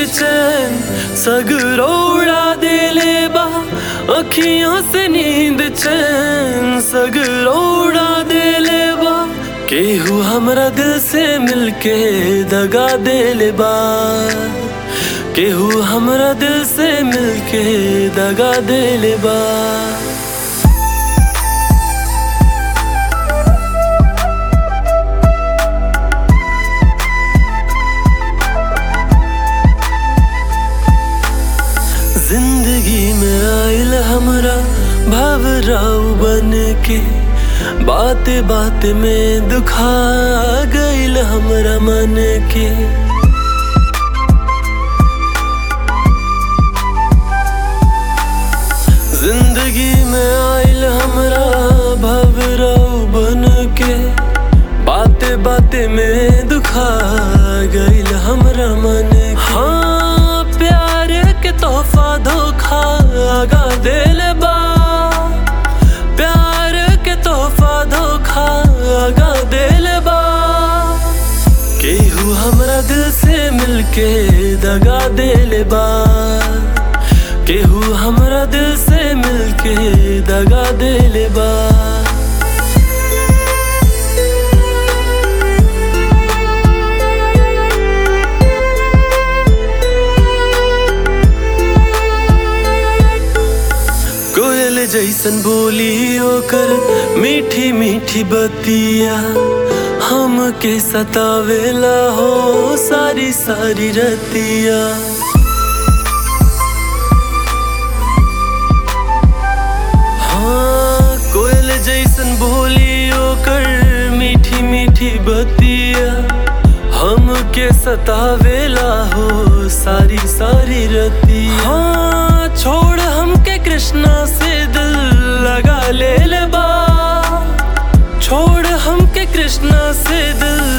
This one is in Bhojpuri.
चैन सगरोड़ा देले बा अखियों से नींद चैन सगरोड़ा देले बा केहू हमरा दिल से मिलके दगा देले बा केहू हमरा दिल से मिलके दगा देले बा जिंदगी में आयल हमरा भवराव बन के बात बात में दुखा गईल हमरा मन के जिंदगी में आयल हमरा भवराव बन के बाते बाते में दुखा गईल हमरा मन के हाँ प्यार के तोहफा धोखा आगा दिल बा प्यार के तोहफा धोखा आगा दिल बा केहू हमरा दिल से मिलके दगा दिल बा केहू हमरा दिल से मिलके दगा दिल बा कोयल जैसन बोली ओकर मीठी मीठी बतिया हम के सतावेला हो सारी सारी रतिया हाँ कोयल जैसन बोली ओकर मीठी मीठी बतिया हम के सतावेला हो सारी सारी रतिया हाँ छोड़ हमके कृष्णा से दिल लगा ले ले बा छोड़ हमके कृष्णा से दिल